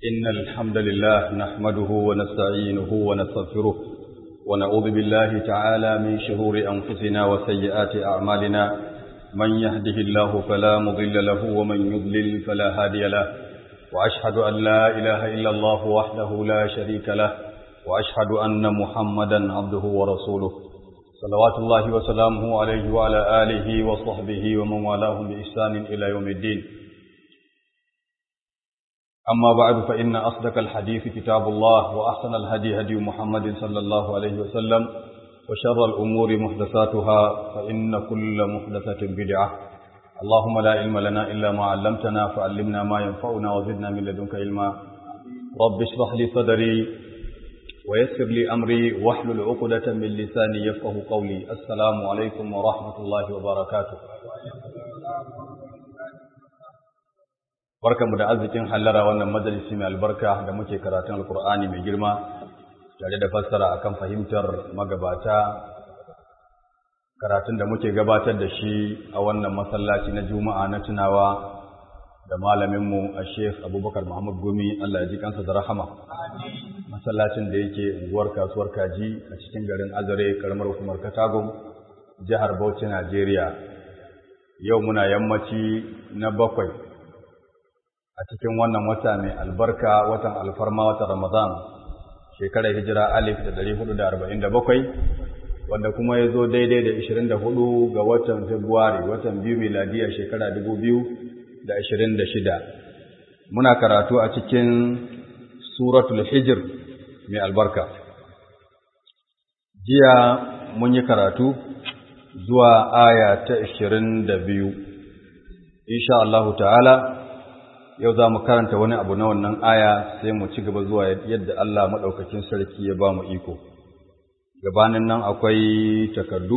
إن الحمد لله نحمده ونستعينه ونستغفره ونعوذ بالله تعالى من شرور أنفسنا وسيئات أعمالنا من يهده الله فلا مضل له ومن يضلل فلا هادي له وأشهد أن لا إله إلا الله وحده لا شريك له وأشهد أن محمدا عبده ورسوله صلوات الله وسلامه عليه وعلى آله وصحبه ومن والاهم بإحسان إلى يوم الدين أما بعد فإن أصدق الحديث كتاب الله وأحسن الهدي هدي محمد صلى الله عليه وسلم وشر الأمور محدثاتها فإن كل محدثة بدعة اللهم لا علم لنا إلا ما علمتنا فعلمنا ما ينفعنا وزدنا من لدنك علما رب اشرح لي صدري ويسر لي أمري واحلل عقدة من لساني يفقه قولي السلام عليكم ورحمة الله وبركاته barkanmu da arzikin hallara wannan majalisi mai albarka da muke karatun alkur'ani mai girma tare da fassara akan fahimtar magabata karatun da muke gabatar da shi a wannan masallaci na juma'a na tunawa da malaminmu a sheikh abubakar muhammad gumi allah ya ji kansa da rahama masallacin da yake unguwar kasuwar kaji a cikin garin azare karamar hukumar katagun jihar bauchi najeriya yau muna yammaci na bakwai a cikin wannan wata mai albarka watan alfarma watan Ramadan shekarar hijira alif da ɗari hudu da arba'in da bakwai wanda kuma ya zo daidai da ishirin da hudu ga watan Fabrairu watan biyu miladiya shekara dubu biyu da ashirin da shida muna karatu a cikin suratul hijir mai albarka jiya mun yi karatu zuwa aya ta ashirin da biyu insha Allahu ta'ala yau za mu karanta wani abu na wannan aya sai mu ci gaba zuwa yadda Allah maɗaukakin sarki ya ba mu iko. Gabanin nan akwai takardu,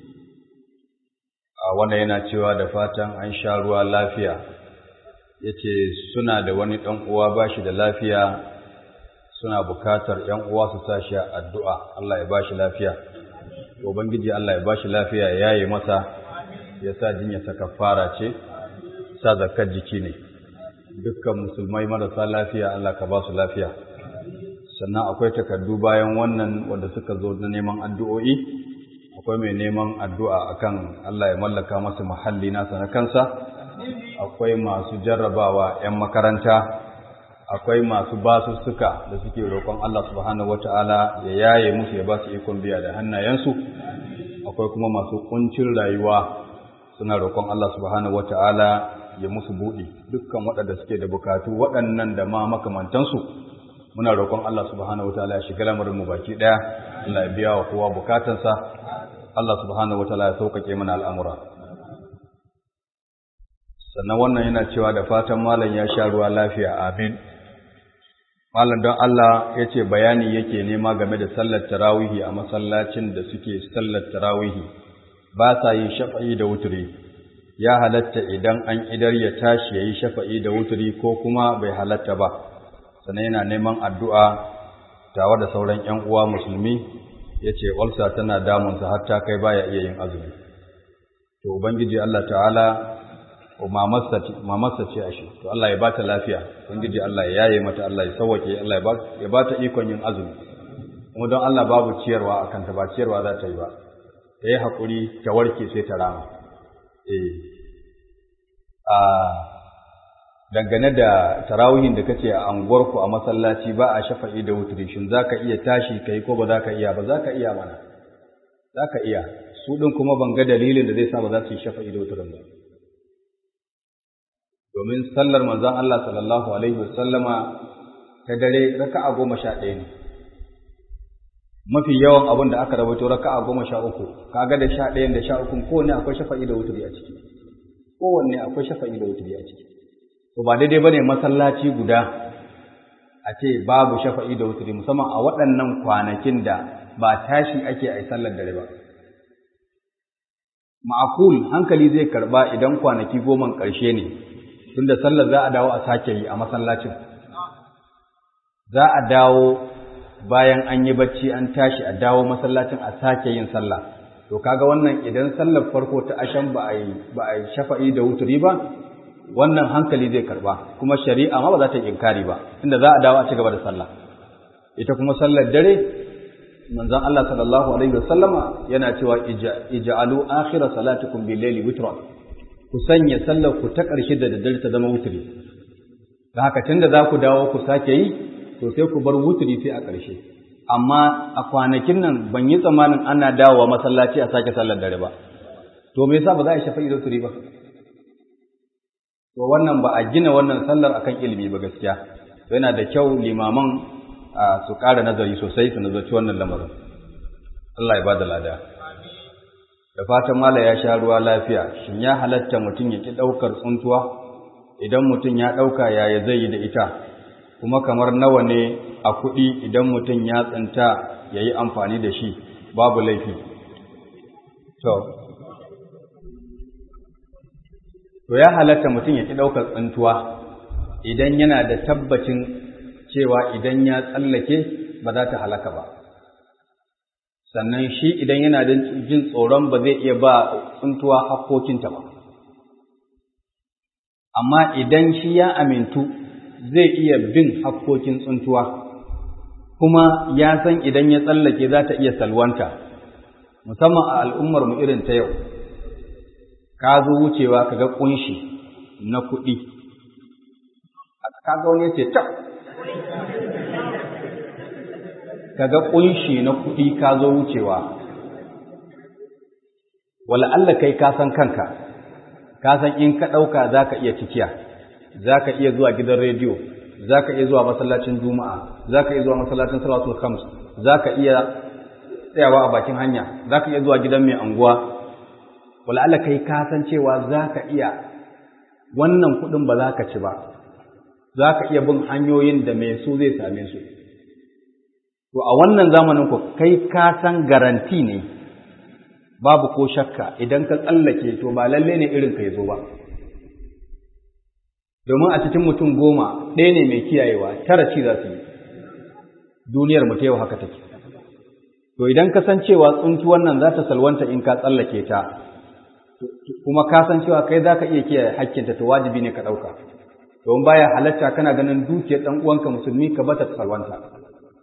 a wanda yana cewa da fatan an sha ruwa lafiya, ya ce suna da wani ɗan uwa ba shi da lafiya suna bukatar ‘yan uwa su sa shi addu'a Allah ya ba shi lafiya. Ubangiji Allah ya ba shi lafiya ya yi masa, ya sa jinya ta kafara ce, sa zakar jiki ne. dukkan musulmai marasa lafiya Allah ka ba su lafiya sannan akwai takardu bayan wannan wanda suka zo da neman addu'o'i akwai mai neman addu'a akan Allah ya mallaka masa muhalli nasa na kansa akwai masu jarrabawa 'yan makaranta akwai masu basussuka da suke roƙon Allah subhanahu wata'ala ya yaye musu ya ba su ikon biya da hannayensu akwai kuma masu kuncin rayuwa suna roƙon Allah subhanahu wata'ala ya musu buɗi dukkan waɗanda suke da bukatu waɗannan da ma makamantansu muna roƙon Allah subhanahu wataala ya shiga lamarin mu baki ɗaya Allah ya biya wa kowa bukatansa Allah subhanahu wataala ya sauƙaƙe mana al'amura sannan wannan yana cewa da fatan malam ya sha ruwa lafiya amin malam don Allah ya ce bayani yake nema game da sallar tarawihi a masallacin da suke sallar tarawihi ba sa yin shafa'i da wuturi ya halatta idan an idar ya tashi ya yi shafa'i da wuturi ko kuma bai halatta ba, sannan yana neman addu'a tawa da sauran ‘yan uwa musulmi ya ce, Walsa tana damunsa har ta kai baya iya yin azumi. To, Ubangiji Allah ta'ala, ko mamarsa ce a shi, to Allah ya ba ta lafiya, Ubangiji Allah ya yaye mata, Allah ya sauwake, Allah ya ba ta ikon yin azumi. Kuma don Allah babu ciyarwa a kanta ba ciyarwa za ta yi ba, ta yi haƙuri ta warke sai ta rama. a dangane da tarawihin da kace a anguwarku a masallaci ba a shafa'i da wutri shin zaka iya tashi kai ko ba zaka iya ba zaka iya mana zaka iya su din kuma ban ga dalilin da zai sa ba za su yi shafa'i da wutrin ba domin sallar manzon Allah sallallahu alaihi wasallama ta dare raka'a goma sha ɗaya ne mafi yawan abin da aka rawaito raka'a goma sha uku kaga da sha ɗayan da sha ukun kowanne akwai shafa'i da wuturi a ciki kowanne akwai shafa'i da wuturi a ciki to ba daidai bane masallaci guda a ce babu shafa'i da wuturi musamman a waɗannan kwanakin da ba tashi ake a sallar dare ba ma'akul hankali zai karba idan kwanaki goma ƙarshe ne tunda sallar za a dawo a sake yi a masallacin za a dawo bayan an yi bacci an tashi a dawo masallacin a sake yin sallah to kaga wannan idan sallar farko ta ashan ba a yi ba a shafa'i da wuturi ba wannan hankali zai karba kuma shari'a ma ba za ta yi inkari ba inda za a dawo a ci gaba da sallah ita kuma sallar dare manzon Allah sallallahu alaihi wasallama yana cewa ij'alu akhira salatikum bil layli witran ku sanya sallar ku ta ƙarshe da daddare ta zama wutri da haka tunda za ku dawo ku sake yi to sai ku bar wutri sai a ƙarshe amma a kwanakin nan ban yi tsammanin ana dawowa masallaci a sake sallar dare ba to me yasa ba za a shafa da wutri ba to wannan ba a gina wannan sallar akan ilimi ba gaskiya yana da kyau limaman su ƙara nazari sosai su nazarci wannan lamarin Allah ya ba da lada da fatan mala ya sha ruwa lafiya shin ya halatta mutum ya ki ɗaukar tsuntuwa idan mutum ya ɗauka yaya zai yi da ita kuma kamar nawa ne a kuɗi idan mutum ya tsinta ya yi amfani da shi babu laifi to to ya halatta mutum ya ki ɗaukar tsuntuwa idan yana da tabbacin cewa idan ya tsallake ba za ta halaka ba sannan shi idan yana da jin tsoron ba zai iya ba tsuntuwa hakkokinta ba amma idan shi ya amintu zai iya bin hakkokin tsuntuwa kuma ya san idan ya tsallake za ta iya salwanta musamman a al'ummar mu irin ta yau ka zo wucewa ka ga kunshi na kuɗi ka ga wani ya ce ta kaga kunshi na kuɗi ka zo wucewa wala Allah kai ka san kanka ka san in ka ɗauka za ka iya cikiya za ka iya zuwa gidan rediyo za ka iya zuwa masallacin juma'a za ka iya zuwa masallacin salatul khams za ka iya tsayawa a bakin hanya za ka iya zuwa gidan mai anguwa wala Allah kai ka san cewa za ka iya wannan kuɗin ba za ka ci ba za ka iya bin hanyoyin da mai su zai same su To a wannan zamanin ku kai ka san garanti ne babu ko shakka idan ka tsallake to ba lalle ne irin ka zo ba. Domin a cikin mutum goma ɗaya ne mai kiyayewa tara ci za su yi. Duniyar mu ta yau haka take. To idan ka san cewa tsunki wannan za ta salwanta in ka tsallake ta, kuma ka san cewa kai za ka iya kiyaye hakkinta to wajibi ne ka ɗauka. Domin baya halatta kana ganin dukiyar ɗan uwanka musulmi ka bata ta salwanta.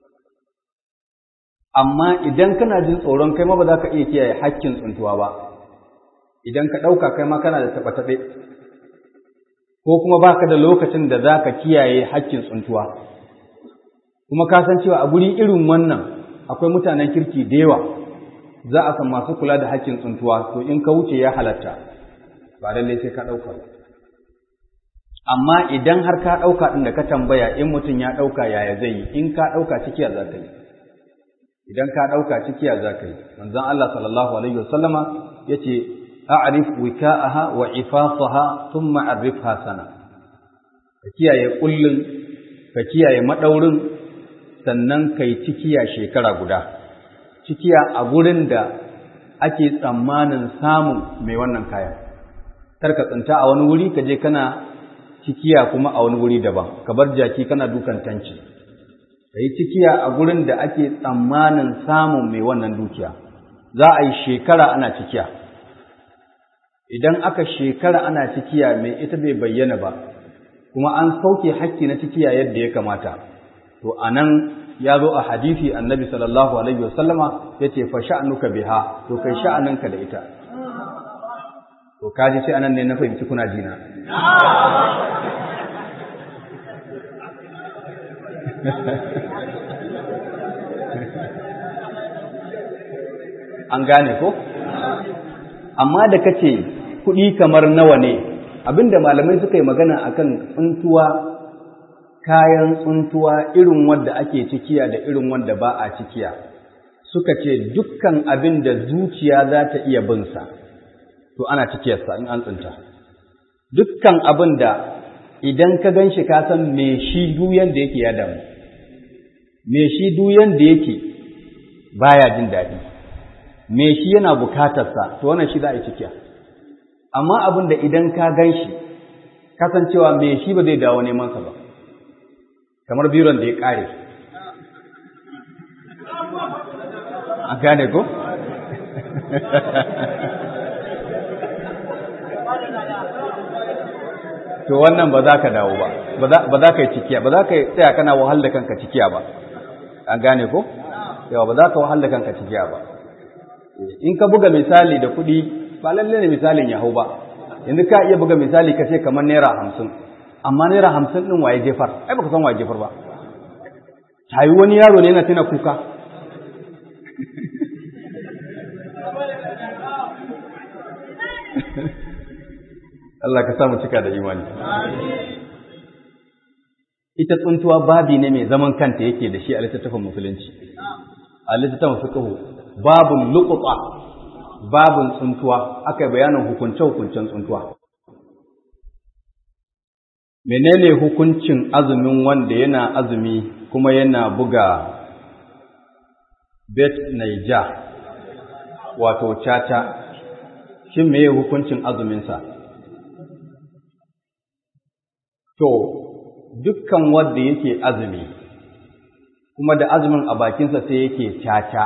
amma idan kana jin tsoron kai ma ba za ka iya kiyaye hakkin tsuntuwa ba idan ka ɗauka kai ma kana da taɓe-taɓe ko kuma ba ka da lokacin da za ka kiyaye hakkin tsuntuwa kuma ka san cewa a guri irin wannan akwai mutanen kirki da yawa za a san masu kula da hakkin tsuntuwa to in ka wuce ya halatta ba lallai sai ka ɗauka ba amma idan har ka ɗauka ɗin da ka tambaya in mutum ya ɗauka yaya zai yi in ka ɗauka cikiya za ka yi idan ka ɗauka cikiya za ka yi manzon Allah sallallahu alaihi wasallama ya ce a'rif wika'aha wa ifasaha thumma arifha sana ka kiyaye kullun ka kiyaye madaurin sannan kai cikiya shekara guda cikiya a gurin da ake tsammanin samun mai wannan kayan kar ka tsinta a wani wuri ka je kana cikiya kuma a wani wuri daban ka bar jaki kana dukan tanci ka yi cikiya a gurin da ake tsammanin samun mai wannan dukiya za a yi shekara ana cikiya idan aka shekara ana cikiya mai ita bai bayyana ba kuma an sauke hakki na cikiya yadda ya kamata to a nan ya zo a hadisi annabi sallallahu alaihi wasallama ya ce fa sha'anuka biha to kai sha'aninka da ita to kaji sai anan ne na fahimci kuna jina an gane ko amma da kace kuɗi kamar nawa ne abinda malamai suka yi magana akan tsuntuwa kayan tsuntuwa irin wanda ake cikiya da irin wanda ba a cikiya suka ce dukkan abin da zuciya za ta iya binsa to ana cikiyarsa in an tsinta dukkan abin da idan ka gan shi ka san me shi duyan da yake ya damu me shi duyan da yake baya jin daɗi me shi yana bukatarsa to wannan shi za a yi cikiya amma abin da idan ka gan shi kasancewa me shi ba zai dawo neman sa ba kamar biron da ya ƙare a gane ko? to wannan ba za ka dawo ba ba za ka yi cikiya ba za ka tsaya kana wahal da kanka cikiya ba an gane ko yawa ba za ka wahal da kanka cikiya ba in ka buga misali da kuɗi ba lalle ne misalin ya hau ba yanzu ka iya buga misali ka ce kamar naira hamsin amma naira hamsin ɗin waye jefar ai baka san waye jefar ba tayi wani yaro ne yana tuna kuka Allah ka samu cika da imani. Ita tsuntuwa babi ne mai zaman kanta yake da shi a littattafin musulunci. A littattafin fiqhu babun luqta babun tsuntuwa aka bayanin hukunce hukuncen tsuntuwa. Menene hukuncin azumin wanda yana azumi kuma yana buga bet naija wato caca shin meye hukuncin azuminsa? To, dukkan wanda yake azumi, kuma da azumin a bakinsa sai yake caca,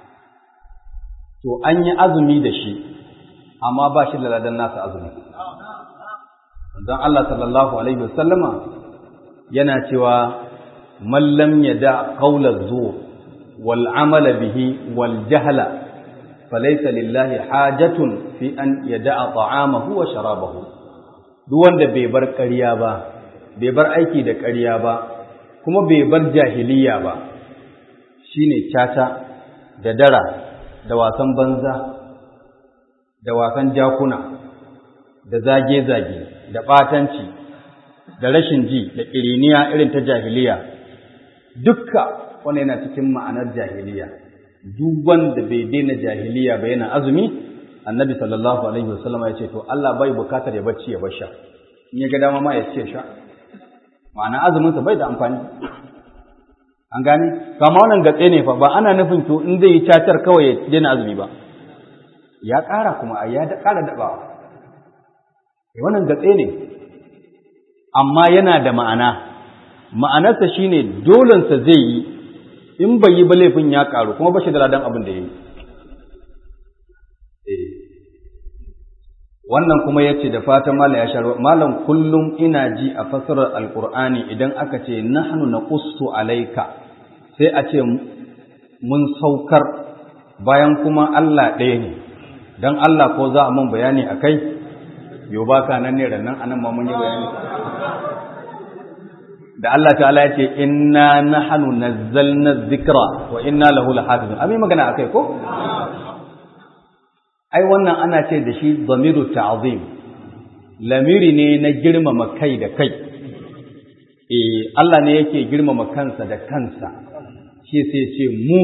to an yi azumi da shi, amma ba shi da ladan nasa azumi. Don Allah sallallahu Alaihi wasallama yana cewa, Mallam ya da ƙaular zuwa, wal amala bihi wal jahala, falaisa lillahi hajatun fi an ya da'a ta'amahu wa sharabahu. Duk wanda bai bar ƙarya ba, bai bar aiki da ƙarya ba kuma bai bar jahiliya ba shine caca da dara da wasan banza da wasan jakuna da zage-zage da ɓatanci da rashin ji da ƙiriniya irin ta jahiliya dukka wanda yana cikin ma'anar jahiliya duk wanda bai daina jahiliya ba yana azumi annabi sallallahu alaihi wasallam ya ce to Allah bai bukatar ya bacci ya bar sha in ya ga dama ma ya ce sha ma'ana azuminsa bai da amfani an gane kama wannan gatse ne fa ba ana nufin to in zai yi cacar kawai ya daina azumi ba ya ƙara kuma ya da ƙara daɓawa wannan gatse ne amma yana da ma'ana ma'anarsa shine dolensa zai yi in bai yi ba laifin ya ƙaru kuma ba shi da ladan abin da ya yi wannan kuma ya ce da fatan malam ya sharuwa malam kullum ina ji a fasarar alkur'ani idan aka ce nahnu naqussu alaika sai a ce mun saukar bayan kuma Allah ɗaya ne dan Allah ko za a mun bayani akai yo baka nan ne rannan anan ma mun yi bayani da Allah ta'ala ya ce inna nahnu nazzalna dhikra wa inna lahu lahafizun abin magana akai ko ai wannan ana ce da shi zamiru ta'zim lamiri ne na girmama kai da kai eh Allah ne yake girmama kansa da kansa shi sai ce mu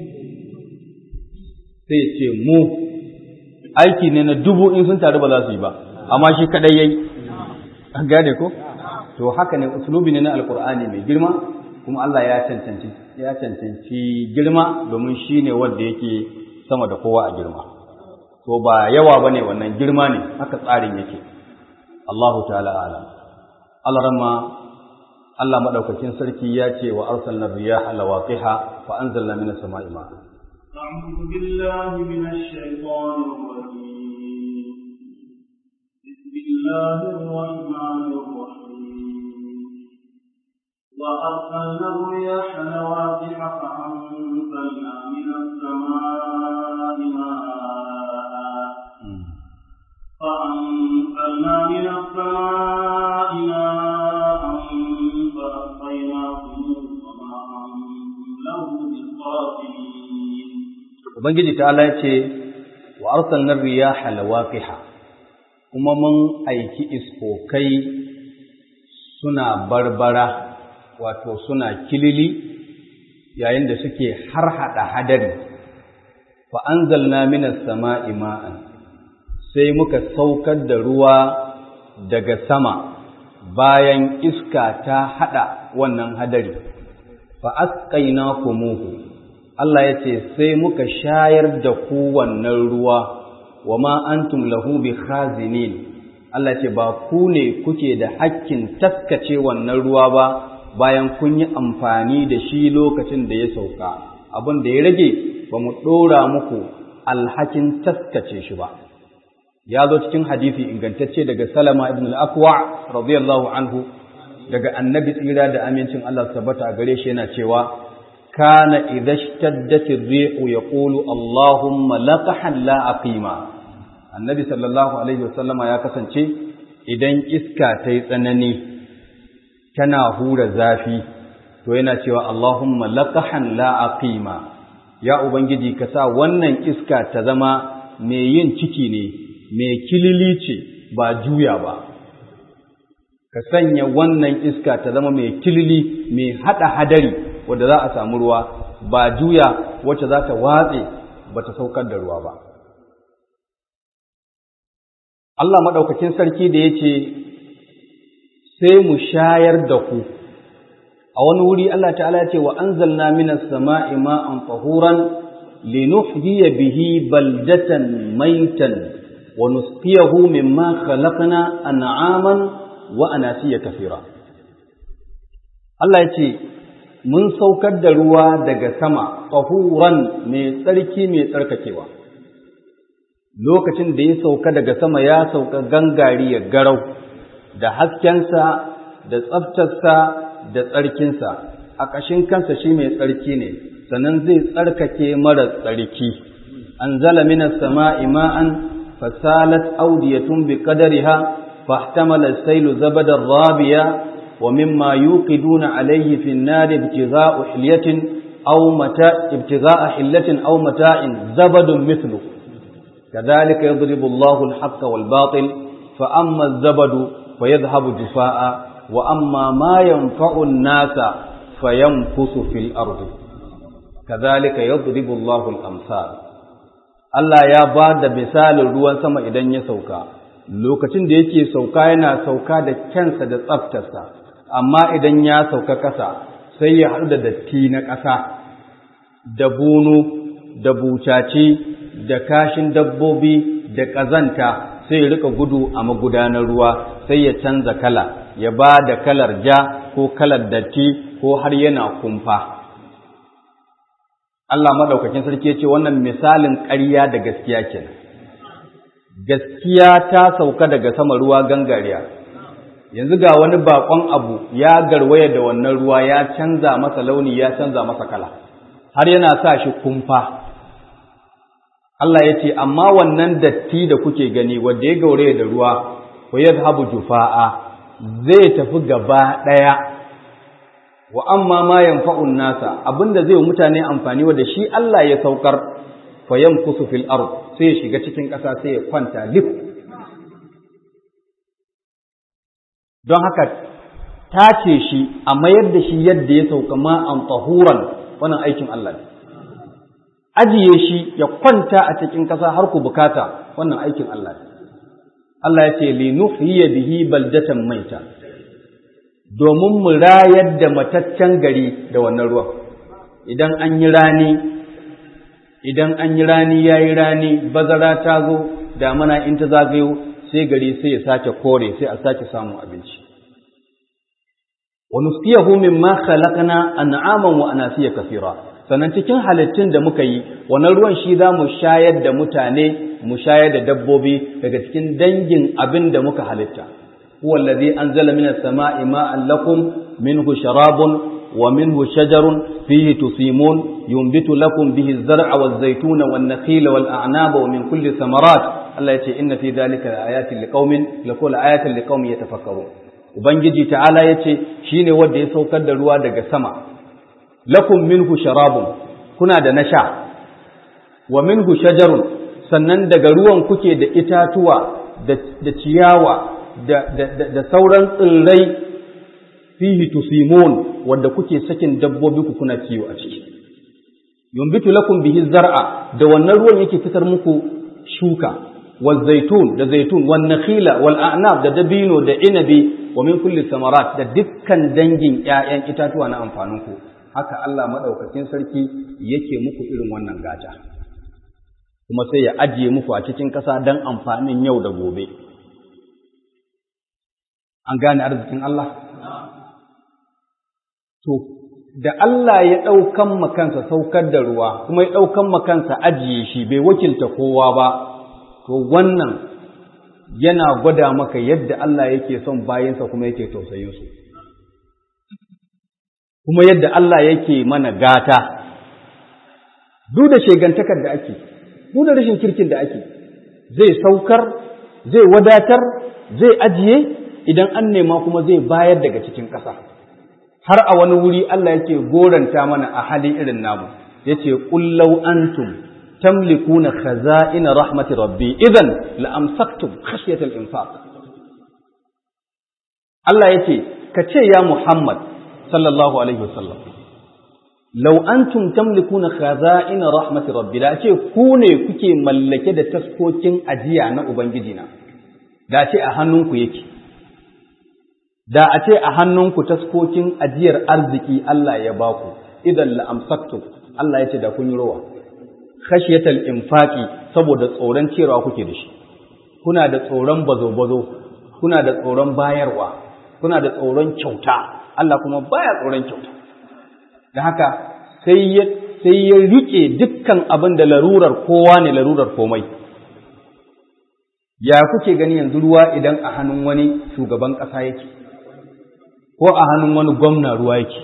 sai ce mu aiki ne na dubu in sun taru ba za su yi ba amma shi kadai yayi an gane ko to haka ne uslubi ne na alqur'ani mai girma kuma Allah ya cancanci ya cancanci girma domin shine wanda yake sama da kowa a girma to ba yawa bane wannan girma ne haka tsarin yake Allahu ta'ala alam Allah ramma Allah madaukakin sarki ya ce wa arsalna riyaha lawaqiha fa anzalna minas sama'i ma'a أعوذ بالله من الشيطان الرجيم بسم الله الرحمن الرحيم وأرسلنا الرياح لواقح فأنزلنا من السماء ماء فأنزلنا من السماء ماء فأسقيناكم وما أنتم له بخازنين Ubangiji ta Allah ce wa arsalna riyaha lawaqiha kuma mun aiki iskokai suna barbara wato suna kilili yayin da suke harhaɗa hadari fa anzalna minas sama'i ma'an sai muka saukar da ruwa daga sama bayan iska ta haɗa wannan hadari fa asqaynakumuhu Allah ya ce sai muka shayar da ku wannan ruwa wa ma antum lahu bi khazinin Allah ce ba ku ne kuke da hakkin taskace wannan ruwa ba bayan kun yi amfani da shi lokacin da ya sauka abin da ya rage ba mu ɗora muku alhakin taskace shi ba ya zo cikin hadisi ingantacce daga Salama ibn al-Aqwa radiyallahu anhu daga annabi tsira da amincin Allah tabbata a gare shi yana cewa kana idza ishtaddat ar-rihu yaqulu Allahumma laqahan la aqima annabi sallallahu alaihi wasallama ya kasance idan iska ta yi tsanani tana hura zafi to yana cewa Allahumma laqahan la aqima ya ubangiji ka sa wannan iska ta zama mai yin ciki ne mai kilili ce ba juya ba ka sanya wannan iska ta zama mai kilili mai hada hadari wanda za a samu ruwa ba juya wacce za ta watse ba ta saukar da ruwa ba Allah maɗaukakin sarki da ya ce sai mu shayar da ku a wani wuri Allah ta'ala ya ce wa anzalna minas sama'i ma'an tahuran linuhyiya bihi baldatan maitan wa nusqiyahu mimma khalaqna an'aman wa anasiya kathira Allah ya ce mun saukar da ruwa daga sama tahuran mai tsarki mai tsarkakewa lokacin da ya sauka daga sama ya sauka gangari ya garau da haskensa da tsaftarsa da tsarkinsa a ƙashin kansa shi mai tsarki ne sannan zai tsarkake mara tsarki an zala minas sama'i ma'an fasalat audiyatun bi qadariha fahtamala sailu zabadar rabiya wa mimma yuqiduna alayhi fi an-nar ibtigha'u hilyatin aw mata ibtigha'a hillatin aw mata'in zabadun mithlu كذلك يضرب الله الحق والباطل فأما الزبد فيذهب جفاء وأما ما ينفع الناس فيمكث في الأرض كذلك يضرب الله الأمثال Allah ya ba da misalin ruwan sama idan ya sauka, lokacin da yake sauka yana sauka da kyansa da tsaftarsa, amma idan ya sauka ƙasa sai ya haɗu da datti na ƙasa, da bunu, da bucaci, da kashin dabbobi, da ƙazanta sai ya rika gudu a magudanar ruwa sai ya canza kala, ya ba da kalar ja ko kalar datti ko har yana kumfa. Allah maɗaukakin sarki ya ce wannan misalin ƙarya da gaskiya kenan. Gaskiya ta sauka daga sama ruwa gangariya. Yanzu ga wani baƙon abu ya garwaya da wannan ruwa ya canza masa launi ya canza masa kala, har yana sa shi kumfa. Allah ya ce, amma wannan datti da kuke gani wanda ya gauraya da ruwa, wa yadhabu jufa'a zai tafi gaba ɗaya wa amma ma yanfa'un nasa abinda zai mutane amfani wa da shi Allah ya saukar fa yamkusu fil ard sai ya shiga cikin ƙasa sai ya kwanta lif don haka tace shi a mayar da shi yadda ya sauka ma an tahuran wannan aikin Allah ne ajiye shi ya kwanta a cikin ƙasa har ku bukata wannan aikin Allah ne Allah ya ce li nuhyiya bihi baldatan maita domin mu rayar da mataccen gari da wannan ruwan idan an yi rani idan an yi rani ya yi rani bazara ta zo damana in ta zagayo sai gari sai ya sake kore sai a sake samun abinci wa nusqiyahu mimma khalaqna an'aman wa anasiya kathira sannan cikin halittun da muka yi wannan ruwan shi za mu shayar da mutane mu shayar da dabbobi daga cikin dangin abin da muka halitta هو الذي أنزل من السماء ماء لكم منه شراب ومنه شجر فيه تسيمون ينبت لكم به الزرع والزيتون والنخيل والأعناب ومن كل ثمرات الله يتي إن في ذلك آيات لقوم لقول آيات لقوم يتفكرون Ubangiji ta'ala ya ce shi ne wanda ya saukar da ruwa daga sama, lakum minhu sharabun kuna da na sha, wa minhu shajarun sannan daga ruwan kuke da itatuwa da ciyawa da sauran tsirrai fihi tusimun wanda kuke sakin dabbobi ku kuna kiwo a ciki yumbitu lakum bihi zar'a da wannan ruwan yake fitar muku shuka wal zaitun da zaitun wan nakhila wal a'nab da dabino da inabi wa min kulli samarat da dukkan dangin ƴaƴan itatuwa na amfanin ku haka Allah madaukakin sarki yake muku irin wannan gata kuma sai ya ajiye muku a cikin ƙasa dan amfanin yau da gobe an gane arzikin Allah? To, da Allah ya ɗaukan makansa saukar da ruwa, kuma ya ɗaukan makansa ajiye shi bai wakilta kowa ba, to wannan yana gwada maka yadda Allah yake son bayansa kuma yake tausayin su kuma yadda Allah yake mana gata duk da shegantakar da ake duk da rashin kirkin da ake zai saukar zai wadatar zai ajiye idan an nema kuma zai bayar daga cikin ƙasa har a wani wuri Allah yake goranta mana a hali irin namu yace qullau antum tamlikuna khaza'ina rahmati rabbi idan la amsaktum khashyatal infaq Allah yace ka ce ya Muhammad sallallahu alaihi wasallam law antum tamlikuna khaza'ina rahmati rabbi da ce ku ne kuke mallake da taskokin ajiya na ubangiji na da ce a hannunku yake da a ce a hannunku taskokin ajiyar arziki Allah ya baku idan la amsaktum Allah ya ce da kun yi rowa khashyatal infaqi saboda tsoron cewa kuke da shi kuna da tsoron bazo-bazo kuna da tsoron bayarwa kuna da tsoron kyauta Allah kuma baya tsoron kyauta da haka sai ya sai ya rike dukkan abin da larurar kowa ne larurar komai ya kuke gani yanzu ruwa idan a hannun wani shugaban ƙasa yake ko a hannun wani gwamna ruwa yake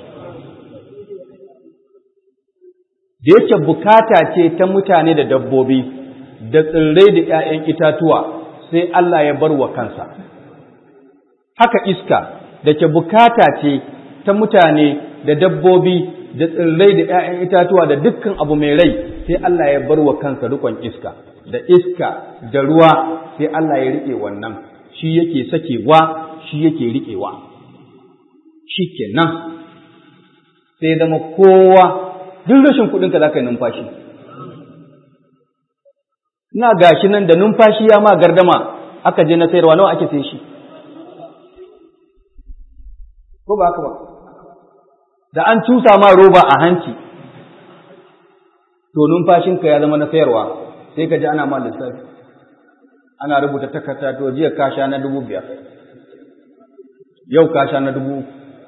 da yake bukata ce ta mutane da dabbobi da tsirrai da ‘ya'yan itatuwa sai Allah ya bar wa kansa. Haka iska da ke bukata ce ta mutane da dabbobi da tsirrai da ‘ya'yan itatuwa da dukkan abu mai rai sai Allah ya bar wa kansa rikon iska, da iska da ruwa sai Allah ya riƙe wannan, shi yake sakewa, shi yake riƙewa. Shi kenan sai zama kowa duk rashin kuɗinka za ka yi numfashi. Ina gashi nan da numfashi ya ma gardama aka je na sayarwa nawa ake sai shi. Ko ba haka ba? Da an cusa ma roba a hanci, to numfashinka ya zama na sayarwa sai ka ji ana ma lissafi. Ana rubuta takarda to jiya ka sha na dubu biyar, yau ka sha na dubu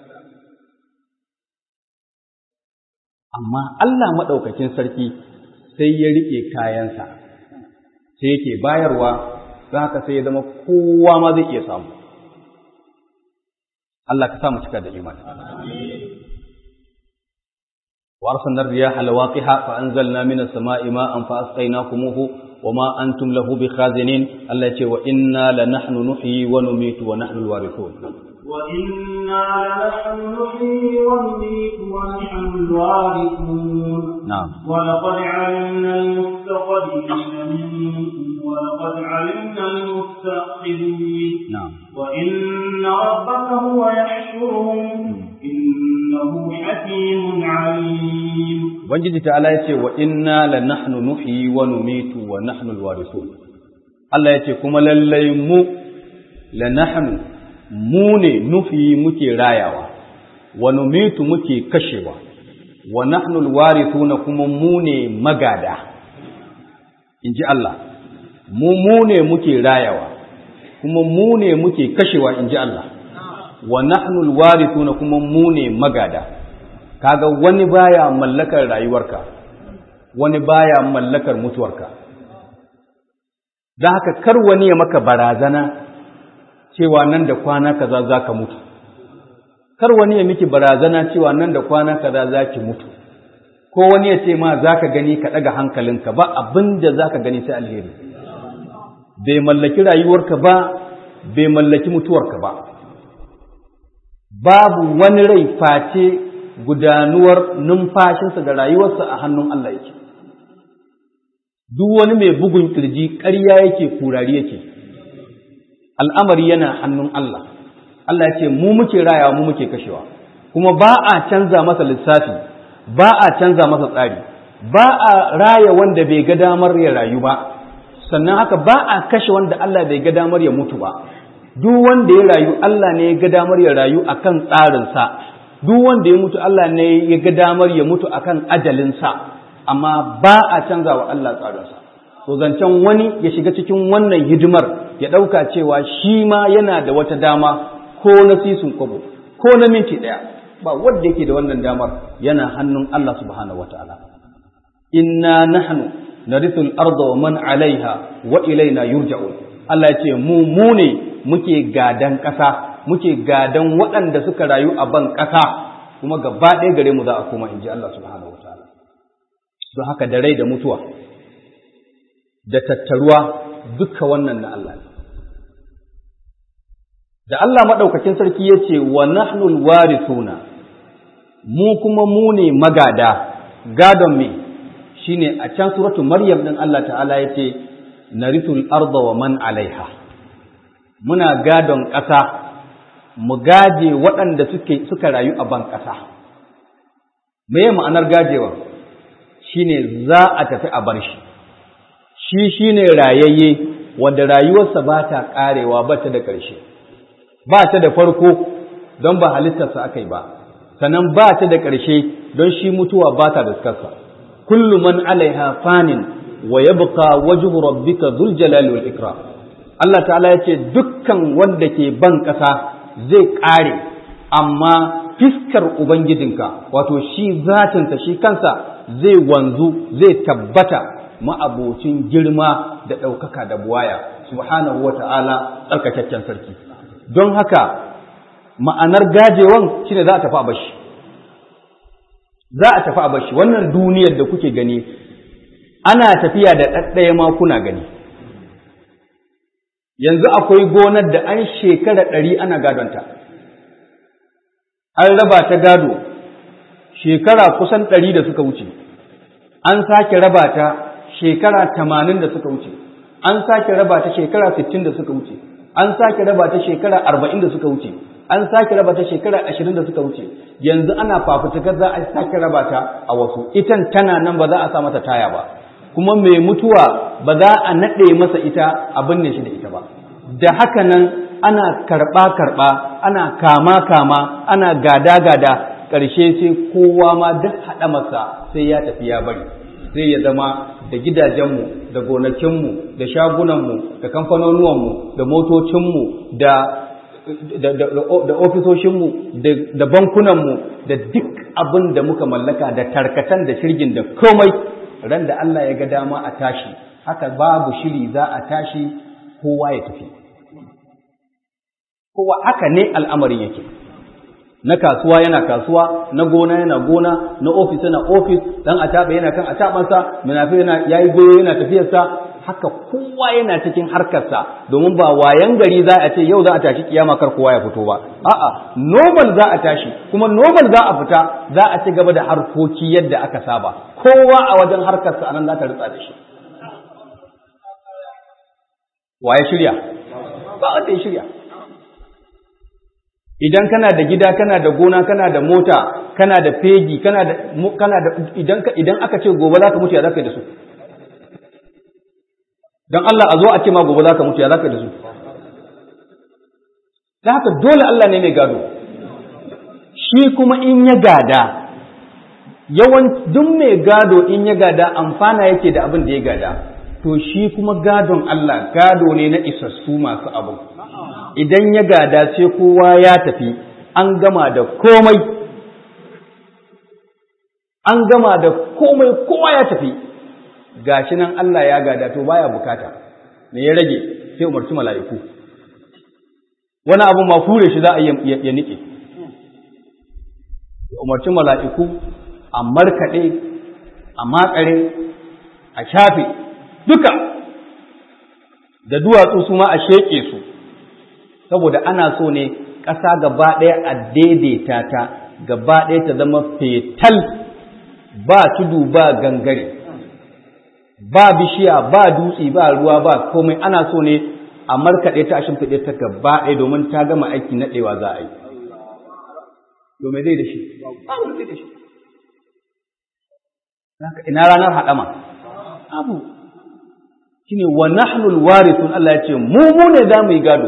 amma Allah maɗaukakin sarki sai ya riƙe kayansa sai yake bayarwa za haka sai ya zama kowa ma zai iya samu Allah ka samu cika da imani وأرسلنا الرياح لواقح فأنزلنا من السماء ماء فأسقيناكموه وما أنتم له بخازنين التي وإنا لنحن نحيي ونميت ونحن الوارثون وإنا لنحن نحيي ونميت ونحن الوارثون نعم ولقد علمنا المستقدمين منكم ولقد علمنا المستأخرين نعم وإن ربك هو يحشرهم إنه حكيم عليم Ubangiji ta'ala ya ce wa inna la nahnu nuhyi wa numitu wa nahnu alwarithun Allah ya ce kuma lallai mu la nahnu mu ne nuhyi muke rayawa wa numitu muke kashewa wa nahnu alwarithun kuma mu ne magada inji Allah mu mu ne muke rayawa kuma mu ne muke kashewa inji Allah wa nahnu alwarithun kuma mu ne magada kaga wani baya mallakar rayuwarka wani baya mallakar mutuwarka da haka kar wani ya maka barazana cewa nan da kwana kaza zaka mutu kar wani ya miki barazana cewa nan da kwana kaza zaki mutu ko wani ya ce ma zaka gani ka daga hankalinka ba abinda zaka gani sai alheri bai mallaki rayuwarka ba bai mallaki mutuwarka ba babu wani rai face gudanuwar numfashinsa da rayuwarsa a hannun Allah yake. Duk wani mai bugun kirji ƙarya yake kurari yake, al'amari yana hannun Allah. Allah ya ce, mu muke rayawa mu muke kashewa, kuma ba a canza masa lissafi, ba a canza masa tsari, ba a raya wanda bai ga damar ya rayu ba, sannan haka ba a kashe wanda Allah bai ga damar ya mutu ba. Duk wanda ya rayu, Allah ne ya ga damar ya rayu akan tsarinsa. duk wanda ya mutu Allah ne ya ga damar ya mutu akan ajalinsa amma ba a canza wa Allah tsarinsa to zancen wani ya shiga cikin wannan hidimar ya ɗauka cewa shi ma yana da wata dama ko na sisin kwabo ko na minti ɗaya ba wanda yake da wannan damar yana hannun Allah subhanahu wataala inna nahnu narithu al-ardha wa man 'alayha wa ilayna yurja'un Allah ya ce mu mu ne muke gadan ƙasa muke gadan waɗanda suka rayu a ban ƙasa kuma gaba ɗaya gare mu za a koma in ji Allah subhanahu wa ta'ala don haka da rai da mutuwa da tattaruwa duka wannan na Allah ne da Allah maɗaukakin sarki ya ce wa nahnul warithuna mu kuma mu ne magada gadon me shine a can suratu maryam din Allah ta'ala ya ce narithul arda wa man alaiha muna gadon ƙasa mu gaje waɗanda suke suka rayu a ban ƙasa me ma'anar gajewa shine za a tafi a bar shi shi shine rayayye wanda rayuwarsa ba ta ƙarewa ba ta da ƙarshe ba ta da farko don ba halittarsa aka yi ba sannan ba ta da ƙarshe don shi mutuwa ba ta daskarsa kullu man alaiha fanin wa yabqa wajhu rabbika dhul jalali wal ikram Allah ta'ala ya ce dukkan wanda ke ban ƙasa zai ƙare amma fiskar ubangijinka wato shi zatinsa shi kansa zai wanzu zai tabbata ma'abocin girma da ɗaukaka da buwaya subhanahu wa ta'ala tsarkakakken sarki don haka ma'anar gajewan shine za a tafi a bashi za a tafi a bashi wannan duniyar da kuke gani ana tafiya da ɗaɗɗaya ma kuna gani yanzu akwai gonar da an shekara ɗari ana gadonta an raba ta gado shekara kusan ɗari da suka wuce an sake raba ta shekara tamanin da suka wuce an sake raba ta shekara sittin da suka wuce an sake raba ta shekara arba'in da suka wuce an sake raba ta shekara ashirin da suka wuce yanzu ana fafutukar za a sake raba ta a wasu itan tana nan ba za a sa mata taya ba kuma mai mutuwa ba za a naɗe masa ita a binne shi da ita ba da haka nan ana karɓa-karɓa ana kama-kama ana gada-gada ƙarshe sai kowa ma duk haɗa masa sai ya tafi ya bari sai ya zama da gidajenmu da gonakinmu da shagunanmu da kamfanonuwanmu da motocinmu da da ofisoshinmu da bankunanmu da duk abin da muka mallaka da tarkatan da shirgin da komai ran da Allah ya ga dama a tashi haka babu shiri za a tashi kowa ya tafi kowa haka ne al'amarin yake na kasuwa yana kasuwa na gona yana gona na ofis yana ofis dan ataba yana kan atabansa munafi yana yayi goyo yana tafiyarsa haka kowa yana cikin harkarsa domin ba wayan gari za a ce yau za a tashi kiyama kar kowa ya fito ba a'a normal za a tashi kuma normal za a fita za a ci gaba da harkoki yadda aka saba kowa a wajen harkarsa anan za ta ritsa da shi waye shirya ba wanda ya shirya idan kana da gida kana da gona kana da mota kana da fegi kana da kana da idan idan aka ce gobe za ka mutu ya za ka yi da su don Allah a zo a ce ma gobe za ka mutu ya za ka da su da haka dole Allah ne mai gado shi kuma in ya gada yawan duk mai gado in ya gada amfana yake da abin da ya gada to shi kuma gadon Allah gado ne na isassu masu abu idan ya gada sai kowa ya tafi an gama da komai an gama da komai kowa ya tafi gashi nan Allah ya gada to baya bukata me ya rage sai umarci mala'iku wani abu ma fure shi za a ya nike ya umarci mala'iku a markaɗe a makare a shafe duka da duwatsu su ma a sheƙe su saboda ana so ne ƙasa gaba ɗaya a daidaita ta gaba ɗaya ta zama fetal ba tudu ba gangare ba bishiya ba dutse ba ruwa ba komai ana so ne a markaɗe ta a shimfiɗe ta gaba ɗaya domin ta gama aiki naɗewa za a yi. Domin zai da shi, ba wani zai da shi. Ina ranar haɗama, abu, shi ne wa nahnul warithun Allah ya ce, mu mu ne za mu yi gado.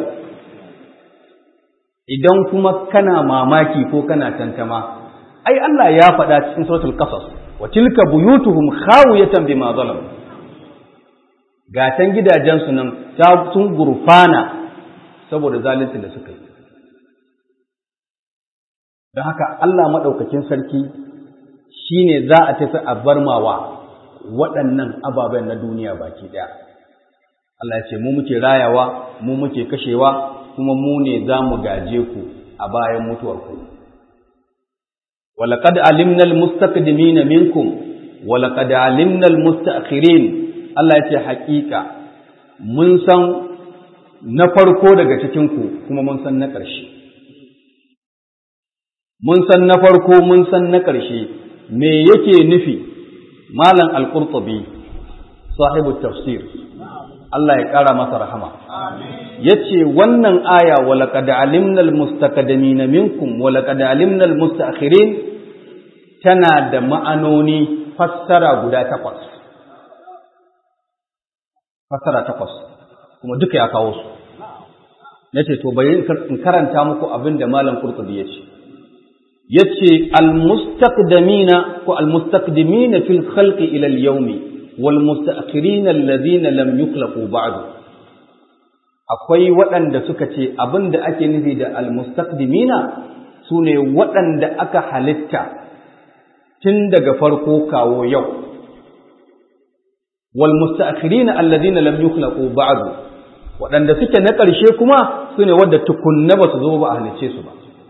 Idan kuma kana mamaki ko kana tantama, ai Allah ya faɗa cikin suratul qasas wa tilka buyutuhum khawiyatan bima zalamu gatan gidajensu nan sun gurfana saboda zaluncin da suka yi don haka Allah maɗaukakin sarki shi ne za a tafi a barmawa waɗannan ababen na duniya baki ɗaya Allah ya ce mu muke rayawa mu muke kashewa kuma mu ne za mu gaje ku a bayan mutuwarku ولقد علمنا المستقدمين منكم ولقد علمنا المستأخرين Allah ya ce haƙiƙa mun san na farko daga cikinku kuma mun san na ƙarshe mun san na farko mun san na ƙarshe me yake nufi malam al-qurtubi sahibu tafsir Allah ya ƙara masa rahama yace wannan aya wa laqad alimna al-mustaqdimin minkum wa laqad alimna al-mustaakhirin tana da ma'anoni fassara guda takwas fassara takwas kuma duka ya kawo su nace to bari in karanta muku abin da malam qurtubi yace yace al-mustaqdimina ko al-mustaqdimina fil khalqi ila al-yawmi wal mustaakhirina alladhina lam yukhlaqu ba'du akwai waɗanda suka ce abin da ake nufi da al-mustaqdimina sune waɗanda aka halitta tun daga farko kawo yau wal mustaakhirina alladhina lam yukhlaqu ba'du waɗanda suke na ƙarshe kuma sune wadda tukunna ba su zo ba a halicce su ba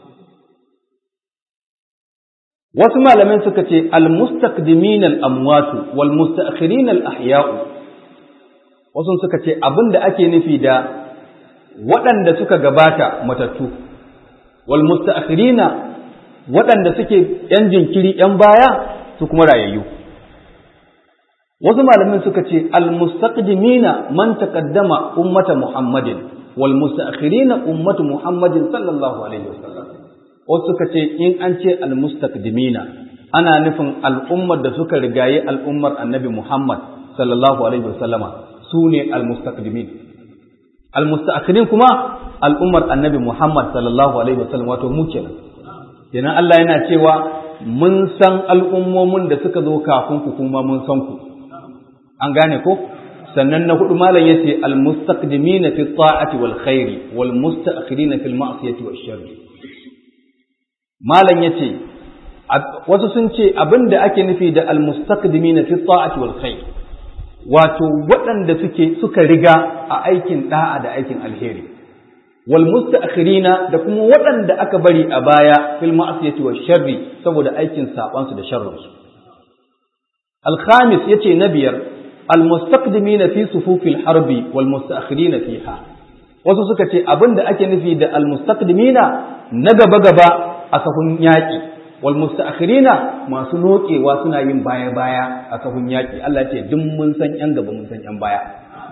wasu malaman suka ce al-mustaqdimin al-amwat wal mustaakhirin al-ahya'u wasu suka ce abinda ake nufi da waɗanda suka gabata matattu wal mustaakhirina waɗanda suke yan jinkiri yan baya su kuma rayayyu wasu malamin suka ce al-mustaqdimina man taqaddama ummata muhammadin wal mustaakhirina ummatu muhammadin sallallahu alaihi wasallam wasu suka ce in an ce almustaqdimina ana nufin al'ummar da suka rigaye al'ummar annabi Muhammad sallallahu alaihi wasallama su ne almustaqdimin almustaakhirin kuma al'ummar annabi Muhammad sallallahu alaihi wasallam wato mu kenan kenan Allah yana cewa mun san al'ummomin da suka zo kafin ku kuma mun san ku an gane ko sannan na hudu malam yace almustaqdimina fi ta'ati wal khairi wal mustaakhirina fil ma'siyati wash sharri malam ya ce wasu sun ce abin da ake nufi da almustaqdimina fi ta'ati wal khair wato waɗanda suke suka riga a aikin da'a da aikin alheri wal mustaakhirina da kuma waɗanda aka bari a baya fil ma'siyati wash sharri saboda aikin saban su da sharrin su al khamis yace na biyar al mustaqdimina fi sufufil harbi wal mustaakhirina fiha wasu suka ce abin da ake nufi da al mustaqdimina na gaba gaba a sahun yaƙi wal mustaakhirina masu nokewa suna yin baya baya a sahun yaƙi Allah ya ce duk mun san yan gaba mun san yan baya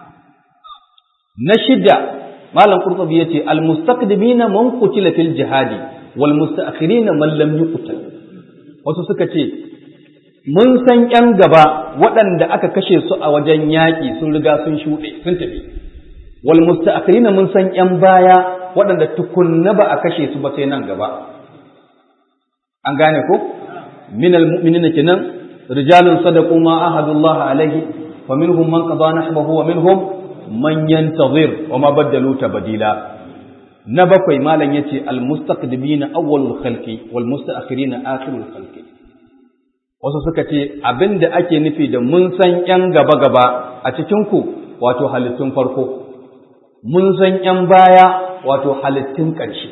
na shida malam qurtubi yace al mustaqdimina man qutila fil jihadi wal mustaakhirina man lam yuqtal wasu suka ce mun san yan gaba waɗanda aka kashe su a wajen yaƙi sun riga sun shuɗe sun tafi wal mustaakhirina mun san yan baya waɗanda tukunna ba a kashe su ba sai nan gaba an gane ko minal mu'minina kenan rijalun sadaqu ma ahadullah alaihi fa minhum man qada nahbahu wa minhum man yantazir wa ma badalu tabdila na bakwai malam yace al mustaqdimina awwalul khalqi wal mustaakhirina akhirul khalqi wasu suka ce abinda ake nufi da mun san yan gaba gaba a cikin ku wato halittun farko mun san yan baya wato halittun ƙarshe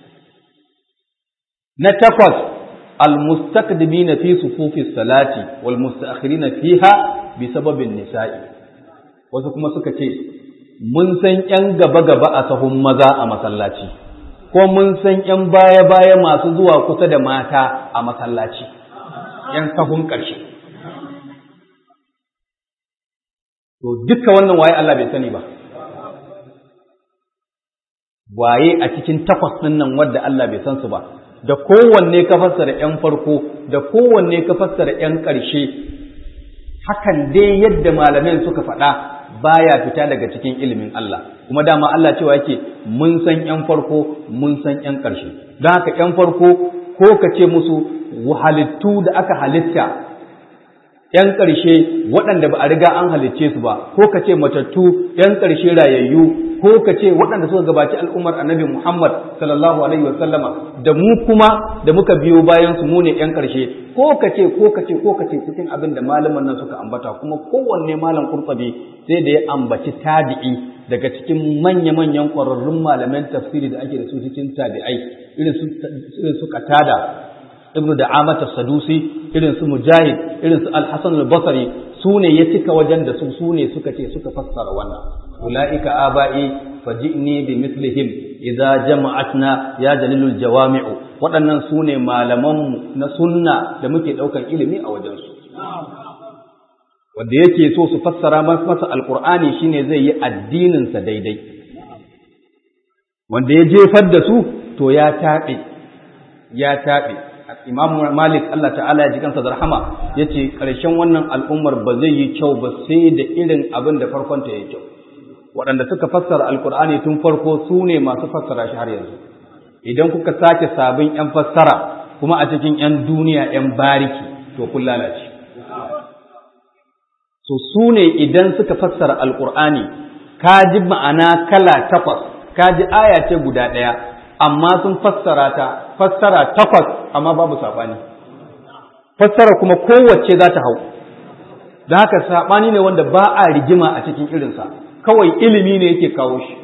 na takwas المستقدمين في صفوف الصلاة والمستأخرين فيها بسبب النساء wasu kuma suka ce mun san ‘yan gaba-gaba a sahun maza a masallaci ko mun san ‘yan baya-baya masu zuwa kusa da mata a masallaci ‘yan sahun ƙarshe to duka wannan waye Allah bai sani ba waye a cikin takwas ɗin nan wadda Allah bai san su ba da kowanne ka fassara ‘yan farko da kowanne ka fassara ‘yan ƙarshe hakan dai yadda malamin suka faɗa baya fita daga cikin ilimin Allah kuma dama Allah cewa yake mun san ‘yan farko mun san ‘yan ƙarshe don haka ‘yan farko ko ka ce musu halittu da aka halitta ‘yan ƙarshe waɗanda ba a riga an halicce su ba ko ka ce matattu ‘yan ƙarshe rayayyu ko ka ce waɗanda suka gabaci al'ummar annabi Muhammad sallallahu alaihi wasallama da mu kuma da muka biyo bayan su mu ne ƴan ƙarshe ko ka ce ko ka ce ko ka ce cikin abin da malaman nan suka ambata kuma kowanne malam kurtsabi sai da ya ambaci tabi'i daga cikin manya-manyan ƙwararrun malaman tafsiri da ake da su cikin tabi'ai irin su irin su qatada ibnu da'amata sadusi irin su mujahid irin su al-hasan al-basri su ne ya cika wajen da su su ne suka ce suka fassara wannan ulaika aba'i faji'ni bi mislihim idza jama'atna ya dalilul jawami'u waɗannan su ne malamanmu na sunna da muke ɗaukar ilimi a wajensu wanda yake so su fassara masa alƙur'ani shine zai yi addininsa daidai wanda ya jefar da su to ya taɓe ya taɓe imam malik Allah ta'ala ya ji kansa da rahama ya ce ƙarshen wannan al'ummar ba zai yi kyau ba sai da irin abin da farkonta ya kyau waɗanda suka fassara alƙur'ani tun farko su ne masu fassara shi har yanzu idan kuka sake sabon ‘yan fassara kuma a cikin ‘yan duniya ‘yan bariki to kun lalace so su ne idan suka fassara alƙur'ani ka ji ma'ana kala takwas ka ji aya ce guda ɗaya amma sun fassara ta fassara takwas amma babu saɓani fassara kuma kowace za ta hau da haka saɓani ne wanda ba a rigima a cikin irinsa kawai ilimi ne yake kawo shi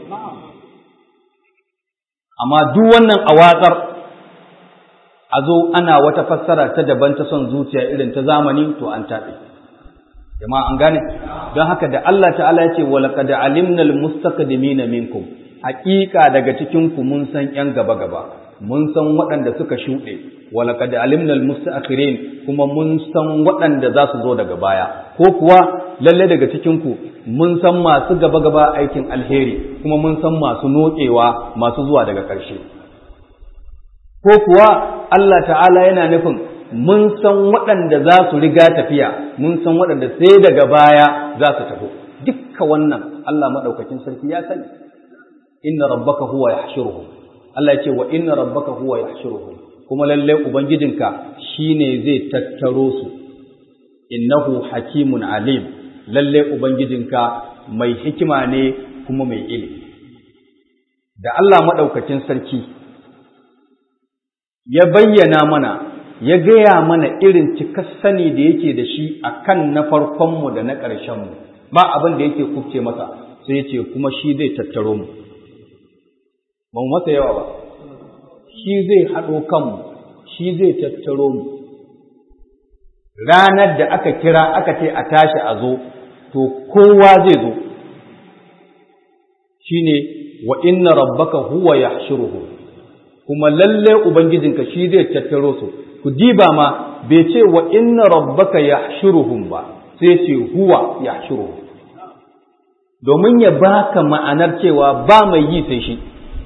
amma duk wannan a watsar a zo ana wata fassara ta daban ta son zuciya irin ta zamani to an taɓe jama'a an gane don haka da Allah ta'ala ya ce wa laqad alimna almustaqdimina minkum haƙiƙa daga cikin ku mun san ƴan gaba gaba mun san waɗanda suka shuɗe wa laqad alimna almustaakhirin kuma mun san waɗanda za su zo daga baya ko kuwa lalle daga cikin ku mun san masu gaba gaba aikin alheri kuma mun san masu nokewa masu zuwa daga ƙarshe ko kuwa Allah ta'ala yana nufin mun san waɗanda za su riga tafiya mun san waɗanda sai daga baya za su tafi dukka wannan Allah maɗaukakin sarki ya sani inna rabbaka huwa yahshuruhum Allah ya ce wa inna rabbaka huwa yahshuruhum kuma lalle ubangijinka shine zai tattaro su innahu hakimun alim lalle ubangijinka mai hikima ne kuma mai ilimi da Allah maɗaukakin sarki ya bayyana mana ya gaya mana irin cikar sani da yake da shi a kan na farkonmu da na ƙarshenmu ba abin da yake kubce masa sai ya ce kuma shi zai tattaro mu ba mu masa yawa ba shi zai haɗo kanmu shi zai tattaro mu ranar da aka kira aka ce a tashi a zo to kowa zai zo shine wa inna rabbaka huwa yahshuruhum kuma lalle ubangijinka shi zai tattaro su ku diba ma bai ce wa inna rabbaka yahshuruhum ba sai ce huwa yahshuruhum domin ya baka ma'anar cewa ba mai yi sai shi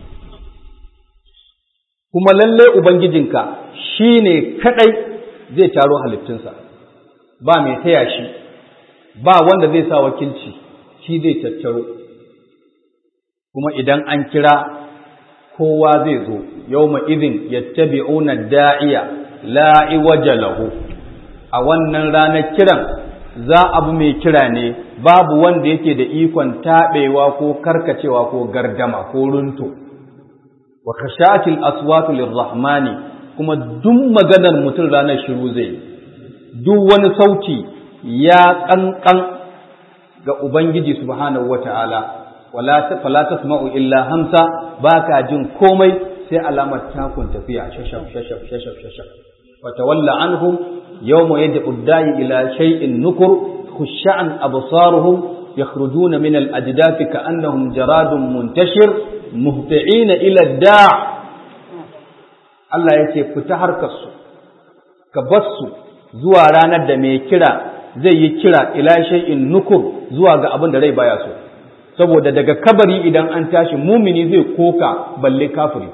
kuma lalle ubangijinka shine kadai zai taro halittunsa ba mai taya shi ba wanda zai sa wakilci shi zai tattaro kuma idan an kira kowa zai zo yau izin yattabi'una da'iya la'i waje lahu a wannan ranar kiran za abu mai kira ne babu wanda yake da ikon taɓewa ko karkacewa ko gardama ko runto wa khashatil aswatu lirrahmani kuma duk maganar mutum ranar shiru zai duk wani sauti ya kankan ga ubangiji subhanahu wata'ala wala fala tasma'u illa hamsa baka jin komai sai alamar takun tafiya shashaf shashaf shashaf shashaf wa tawalla anhum yawma yad'u ad-da'i ila shay'in nukur khushan absaruhum yakhrujuna min al-ajdath ka'annahum jaradun muntashir muhti'ina ila ad-da' Allah yace fita harkar su ka bassu zuwa ranar da mai kira zai yi kira ila shay'in nukur zuwa ga abin da rai baya so saboda daga kabari idan an tashi mumini zai koka balle kafiri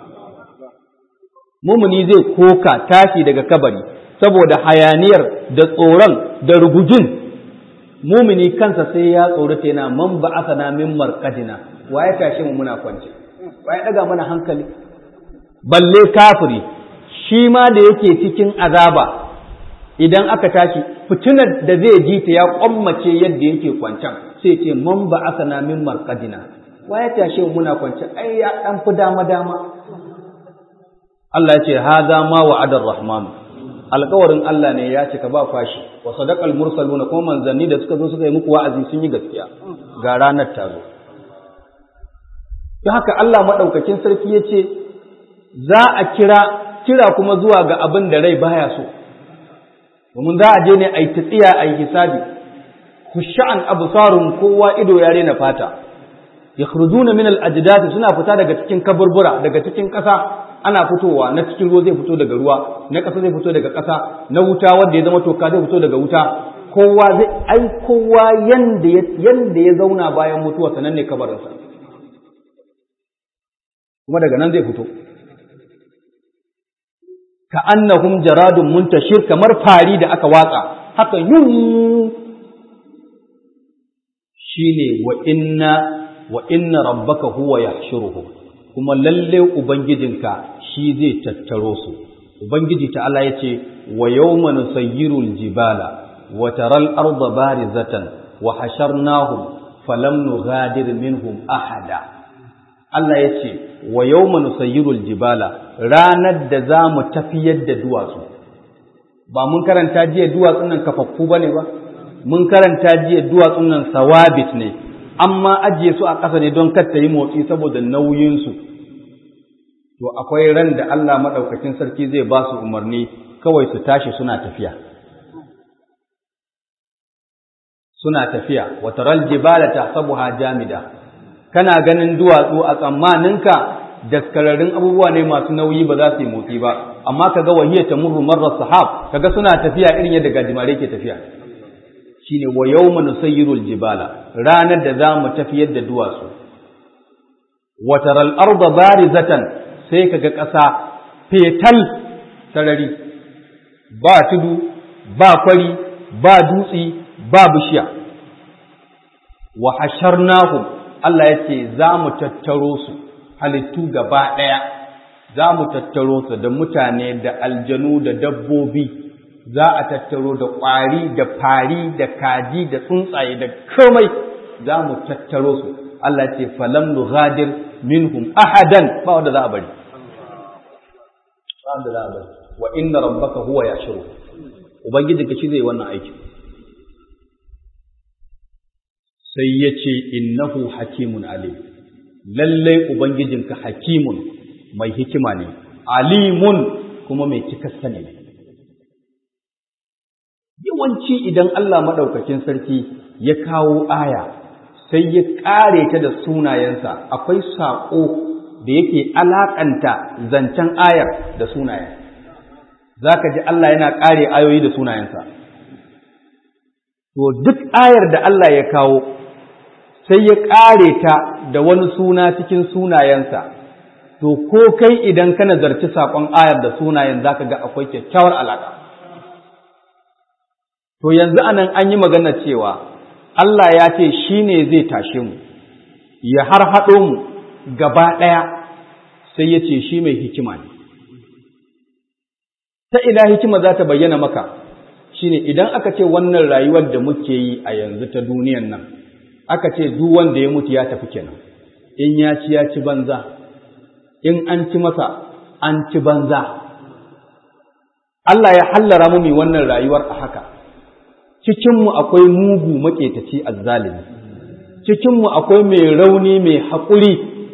mumini zai koka tashi daga kabari saboda hayaniyar da tsoron da rugujin mumini kansa sai ya tsorata yana man ba asana min marqadina wa ya tashi mu muna kwance wa ya daga mana hankali balle kafiri shi ma da yake cikin azaba idan aka tashi fitinar da zai ji ta ya kwammace yadda yake kwancan sai ce man ba asana min marqadina wa ya tashe mu muna kwance ai ya dan fi dama dama Allah ya ce hadha ma wa'ada ar-rahman alƙawarin Allah ne ya cika ba fashi wa sadaqal mursaluna kuma manzanni da suka zo suka yi muku wa'azi sun yi gaskiya ga ranar ta zo don haka Allah madaukakin sarki ya ce za a kira kira kuma zuwa ga abin da rai baya so domin za a je ne a yi tsiya a yi hisabi khushan absarun kowa ido ya rena fata yakhrujuna min al-ajdad suna fita daga cikin kaburbura daga cikin ƙasa ana fitowa na cikin ruwa zai fito daga ruwa na ƙasa zai fito daga ƙasa na wuta wanda ya zama toka zai fito daga wuta kowa zai ai kowa yanda ya yanda ya zauna bayan mutuwa sanan ne kabarinsa kuma daga nan zai fito ka annahum jaradun muntashir kamar fari da aka watsa haka yun shine wa inna wa inna rabbaka huwa yahshuruhum kuma lalle ubangijinka shi zai tattaro su ubangiji ta Allah yace wa yawma nusayyiru aljibala wa taral arda barizatan wa hasharnahum falam nughadir minhum ahada Allah yace wa yawma nusayyiru aljibala ranar da za mu tafiyar da duwatsu ba mun karanta jiya duwatsun nan kafaffu bane ba mun karanta jiya duwatsun nan sawabit ne amma ajiye su a ƙasa ne don kar ta yi motsi saboda nauyinsu to akwai ran da Allah maɗaukakin sarki zai ba su umarni kawai su tashi suna tafiya suna tafiya wa taral jibala tahsabuha jamida kana ganin duwatsu a tsammaninka daskararrun abubuwa ne masu nauyi ba za su yi motsi ba amma kaga wahiya tamurru marra sahab kaga suna tafiya irin yadda gajimare ke tafiya shine wa yawma nusayyirul jibala ranar da za mu tafiyar da duwatsu wa taral arda barizatan sai kaga ƙasa fetal sarari ba tudu ba kwari ba dutsi ba bishiya wa hasharnahum Allah ya ce za mu tattaro su halittu gaba ɗaya za mu tattaro su da mutane da aljanu da dabbobi za a tattaro da ƙwari da fari da kaji da tsuntsaye da komai za mu tattaro su Allah ce falam nughadir minhum ahadan ba wanda za a bari ba wanda za a bari wa inna rabbaka huwa yashuru ubangiji ka shi zai wannan aiki sai ya ce innahu hakimun alim lallai ubangijinka hakimun mai hikima ne alimun kuma mai cikar sani ne yawanci idan Allah maɗaukakin sarki ya kawo aya sai ya ƙare ta da sunayensa akwai saƙo da yake alaƙanta zancen ayar da sunayen za ka ji Allah yana ƙare ayoyi da sunayensa to duk ayar da Allah ya kawo sai ya ƙare ta da wani suna cikin sunayensa to ko kai idan ka nazarci saƙon ayar da sunayen za ka ga akwai kyakkyawar alaƙa To yanzu anan an yi magana cewa Allah ya ce shi ne zai tashe mu, ya har haɗo mu gaba ɗaya sai ya ce shi mai hikima ne. Ta ina hikima za ta bayyana maka shi ne idan aka ce wannan rayuwar da muke yi a yanzu ta duniyan nan, aka ce duk wanda ya mutu ya tafi kenan, in ya ci ya ci banza, in an ci masa an ci banza. Allah ya hallara mu mai wannan rayuwar a haka. cikinmu akwai mugu maƙetaci azzalimi cikinmu akwai mai rauni mai haƙuri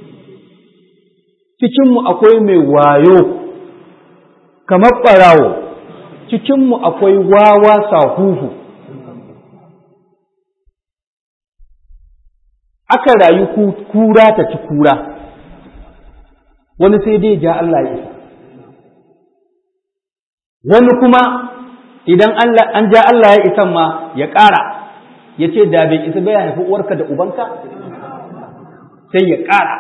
cikinmu akwai mai wayo kamar ɓarawo cikinmu akwai wawa sahuhu aka rayu kura ta ci kura wani sai dai ja Allah ya isa wani kuma idan an ja Allah ya isan ma ya ƙara ya ce da bai isa bai haifi uwarka da ubanka sai ya ƙara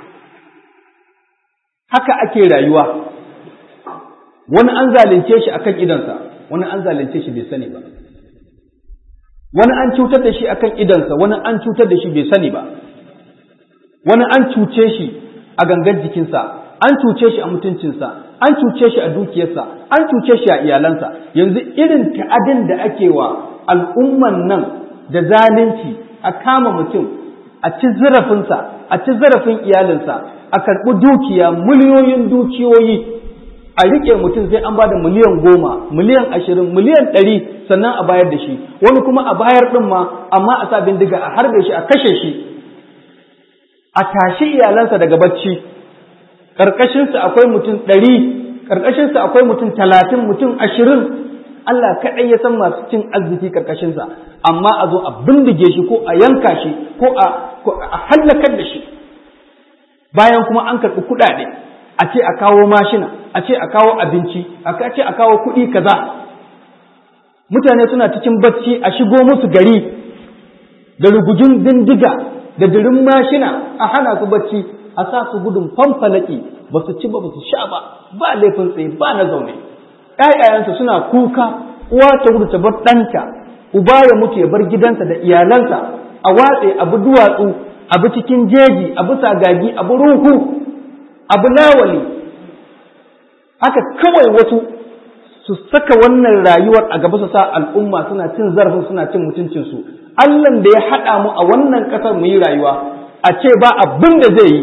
haka ake rayuwa wani an zalunce shi akan idansa wani an zalunce shi bai sani ba wani an cutar da shi akan idansa wani an cutar da shi bai sani ba wani an cuce shi a gangan jikinsa an cuce shi a mutuncinsa an cuce shi a dukiyarsa an cuce shi a iyalansa yanzu irin ta'adin da ake wa al'umman nan da zalunci a kama mutum a ci zarafinsa a ci zarafin iyalinsa a karɓi dukiya miliyoyin dukiyoyi a riƙe mutum sai an ba da miliyan goma miliyan ashirin miliyan ɗari sannan a bayar da shi wani kuma a bayar ɗin ma amma a sa bindiga a harbe shi a kashe shi a tashi iyalansa daga bacci ƙarƙashinsa akwai mutum ɗari ƙarƙashinsa akwai mutum talatin mutum ashirin Allah kaɗai ya san masu cin arziki ƙarƙashinsa amma a zo a bindige shi ko a yanka shi ko a hallakar da shi bayan kuma an karɓi kuɗaɗe a ce a kawo mashina a ce a kawo abinci a ce a kawo kuɗi kaza mutane suna cikin bacci a shigo musu gari da rugujin dindiga da dirin mashina a hana su bacci a sa su gudun fanfalaki ba su ci ba ba su sha ba ba laifin tsaye ba na zaune ‘ya'yayensu suna kuka uwa ta gudu ta bar ɗanta uba ya mutu ya bar gidansa da iyalansa a watse abu duwatsu abu cikin jeji abu sagagi abu ruhu abu lawali haka kawai wasu su saka wannan rayuwar a gaba su sa al'umma suna cin zarafin suna cin mutuncinsu Allahn da ya haɗa mu a wannan ƙasar mu yi rayuwa a ce ba abin da zai yi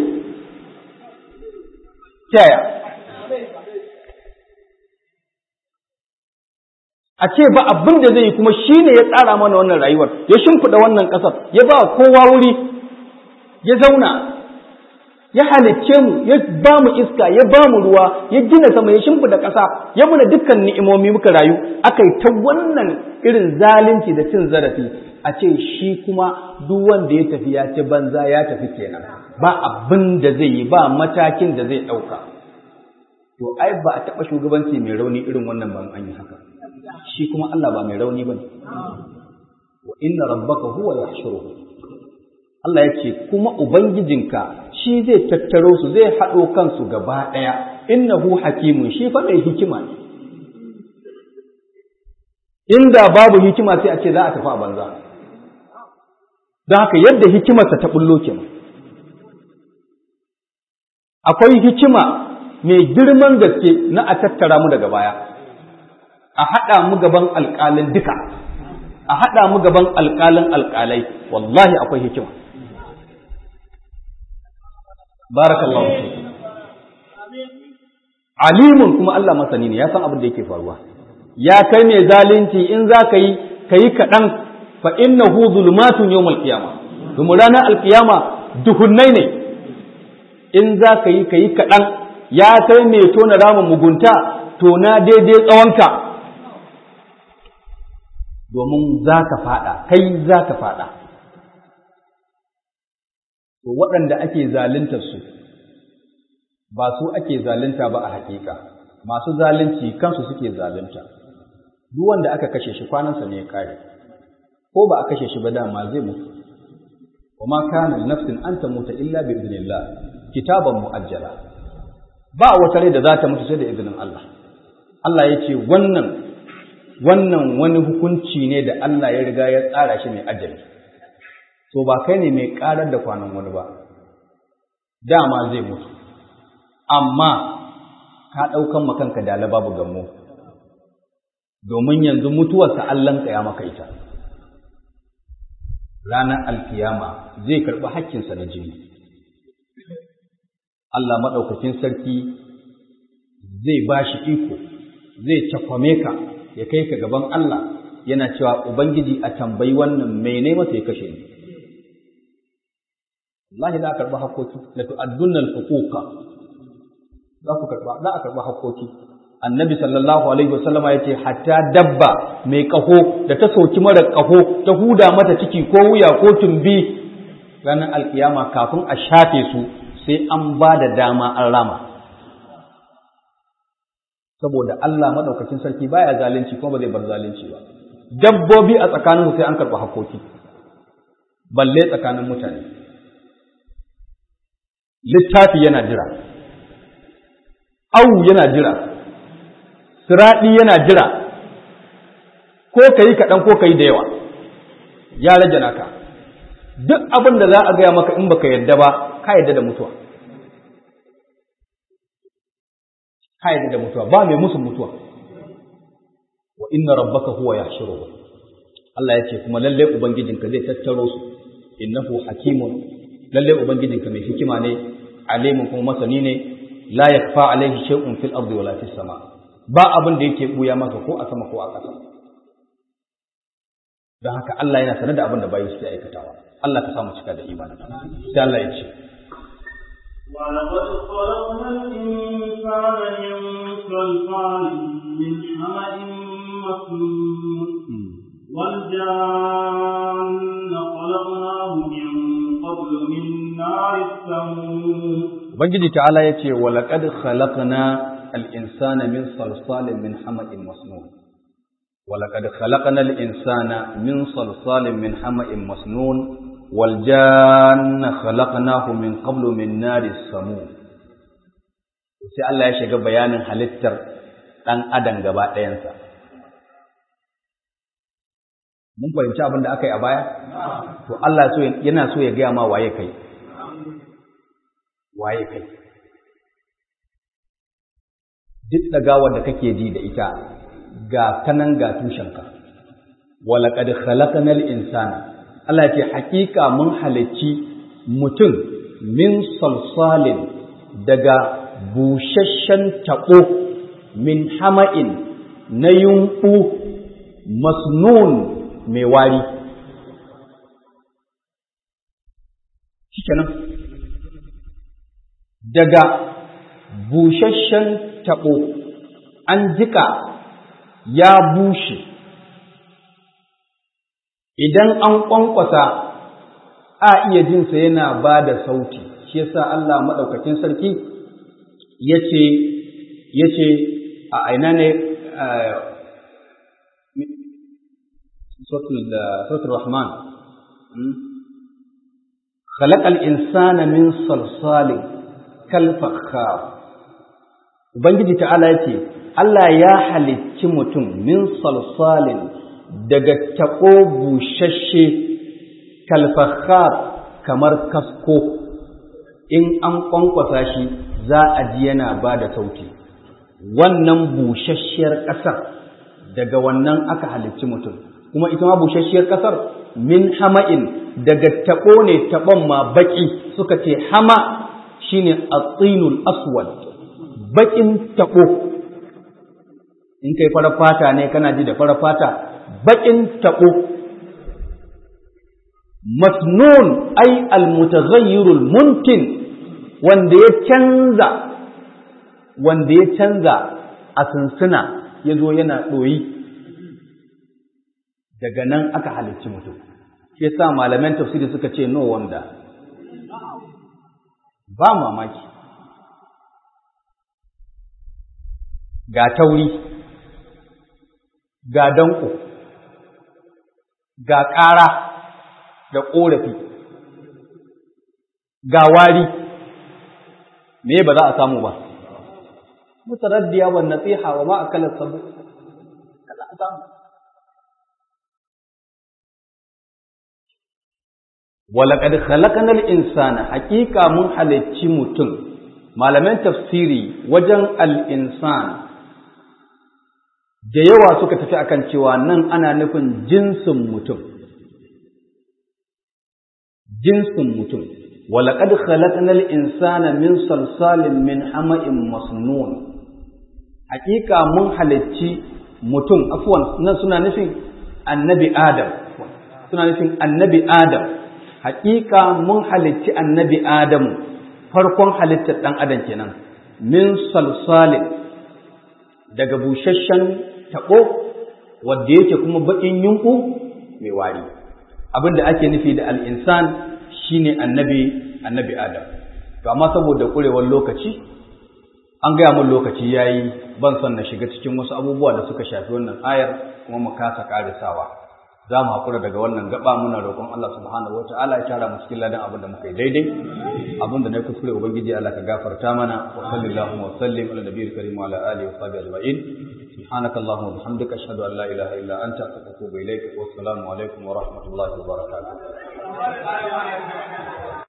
taya a ce ba abin da zai yi kuma shi ne ya tsara mana wannan rayuwar ya shimfiɗa wannan ƙasar ya ba kowa wuri ya zauna ya halicce mu ya ba mu iska ya ba mu ruwa ya gina sama ya shimfiɗa ƙasa ya muna dukkan ni'imomi muka rayu aka yi ta wannan irin zalunci da cin zarafi a ce shi kuma duk wanda ya tafi ya ci banza ya tafi kenan ba abin da zai yi ba matakin da zai ɗauka to ai ba a taɓa shugabanci mai rauni irin wannan ban an yi haka shi kuma Allah ba mai rauni bane wa inna rabbaka huwa yahshuruhu Allah ya ce kuma ubangijinka shi zai tattaro su zai haɗo kansu gaba ɗaya innahu hakimun shi fa mai hikima ne inda babu hikima sai a ce za a tafi a banza don haka yadda hikimarsa ta bullo kenan akwai hikima mai girman gaske na a tattara mu daga baya a haɗa mu gaban alƙalin duka a haɗa mu gaban alƙalin alƙalai wallahi akwai hikima barakallahu fi alimun kuma Allah masani ne ya san abin da yake faruwa ya kai mai zalunci in za ka yi ka yi kaɗan fa innahu zulmatun yawmal qiyama domin ranar alƙiyama duhunnai ne in za ka yi ka yi kaɗan ya kai mai tona ramin mugunta tona daidai tsawonka domin za ka faɗa kai za ka faɗa to waɗanda ake zalunta su ba su ake zalunta ba a hakika masu zalunci kansu suke zalunta duk wanda aka kashe shi kwanansa ne ya kare ko ba a kashe shi ba dama zai mutu wa ma kana nafsin an tamuta illa bi idnillah kitaban muajjala ba wata rai da za ta mutu sai da izinin Allah Allah ya ce wannan wannan wani hukunci ne da Allah ya riga ya tsara shi mai ajali to ba kai ne mai karar da kwanan wani ba dama zai mutu amma ka ɗaukan makanka dala babu gammo domin yanzu mutuwarsa Allahnka ya maka ita ranar alkiyama zai karɓi hakkinsa na jini Allah maɗaukakin sarki zai ba shi iko zai cakwame ka ya kai ka gaban Allah yana cewa Ubangiji a tambayi wannan mene masa ya kashe ni Allah za a karɓi hakoki la tu'addunna al-huquqa za ku karɓa za a karɓi hakoki annabi sallallahu alaihi wasallama yace hatta dabba mai kaho da ta soki mara kaho ta huda mata ciki ko wuya ko tumbi ranar alkiyama kafin a shafe su sai an ba da dama an rama saboda Allah madaukakin sarki baya zalunci kuma ba zai bar zalunci ba dabbobi a tsakaninsu sai an karɓi hakoki balle tsakanin mutane littafi yana jira au yana jira siraɗi yana jira ko ka yi kaɗan ko ka yi da yawa ya rage naka duk abin da za a gaya maka in baka yadda ba ka yadda da mutuwa ka yadda da mutuwa ba mai musu mutuwa wa inna rabbaka huwa yahshuruhum Allah ya ce kuma lalle ubangijinka zai tattaro su innahu hakimun lalle ubangijinka mai hikima ne alimun kuma masani ne la yakfa alaihi shay'un fil ardi wala fis sama ba abin da yake buya masa ko a sama ko a ƙasa don haka Allah yana sanar da abin da bayi suke aikatawa Allah ka samu cika da imani sai Allah ya ce ولقد خلقنا الإنسان من صلصال من حمأ مسنون والجان خلقناه من قبل من نار السموم Ubangiji ta'ala ya ce, Walaƙad khalaqna al'insana min salsalin min hama'in masnun. Walaƙad khalaqna al'insana min salsalin min hama'in masnun, waljanna khalaqnahu min qablu min nari samu. Sai Allah ya shiga bayanin halittar ɗan adam gaba ɗayansa. Mun fahimci abin da aka yi a baya? To Allah yana so ya gaya ma waye kai. waye kai duk ɗagawar da kake ji da ita ga kanan ga tushenka walaƙad khalaqnal insana Allah ce hakika mun halicci mutum min salsalin daga busasshen taɓo min hama'in na yunƙu masnun mai wari shikenan daga busasshen taɓo an jika ya bushe idan an ƙwanƙwasa a iya jinsa yana ba da sauti shi yasa Allah maɗaukakin sarki ya ce a aina ne sautul rahman خلق الإنسان من صلصال kalfakhar ubangiji ta'ala yace Allah ya halicci mutum min salsalin daga taɓo bushashe kalfakhar kamar kasko in an kwankwasa shi za a ji yana ba da sauti wannan bushasshiyar ƙasar daga wannan aka halicci mutum kuma ita ma bushasshiyar ƙasar min hama'in daga taɓo ne taɓon ma baƙi suka ce hama shine at-tinul aswad bakin tabo in kai fara fata ne kana ji da fara fata bakin tabo masnun ay al-mutaghayyirul muntin wanda ya canza wanda ya canza a sunsuna yazo yana doyi daga nan aka halicci mutum shi yasa malaman tafsiri suka ce no wanda ba mamaki ga tauri ga danko ga ƙara da ƙorafi ga wari me ba za a samu ba mutaraddiya wa nasiha wa ma akala sabu kaza a samu walaƙad khalaqnal insana haƙiƙa mun halicci mutum malaman tafsiri wajen al-insan da yawa suka tafi akan cewa nan ana nufin jinsin mutum jinsin mutum walaƙad khalaqnal insana min salsalin min hama'in masnun haƙiƙa mun halicci mutum afwan nan suna nufin annabi adam suna nufin annabi adam haƙiƙa mun halicci annabi Adamu farkon halittar ɗan adam kenan min salsalin daga busasshen taɓo wadda yake kuma baƙin yunƙu mai wari abinda ake nufi da al'insan shine annabi annabi Adam to amma saboda ƙurewar lokaci an gaya mun lokaci yayi ban son na shiga cikin wasu abubuwa da suka shafi wannan ayar kuma mu kasa ƙarisawa za mu haƙura daga wannan gaba muna roƙon Allah subhanahu wata'ala ya tara mu cikin ladan abin da muka yi daidai abin da na kuskure ubangiji Allah ka gafarta mana wa sallallahu wa sallim ala nabiyil karim wa ala alihi wa sahbihi ajma'in subhanaka allahumma wa bihamdika ashhadu an la ilaha illa anta astaghfiruka wa atubu ilaik wa assalamu alaikum wa rahmatullahi wa barakatuh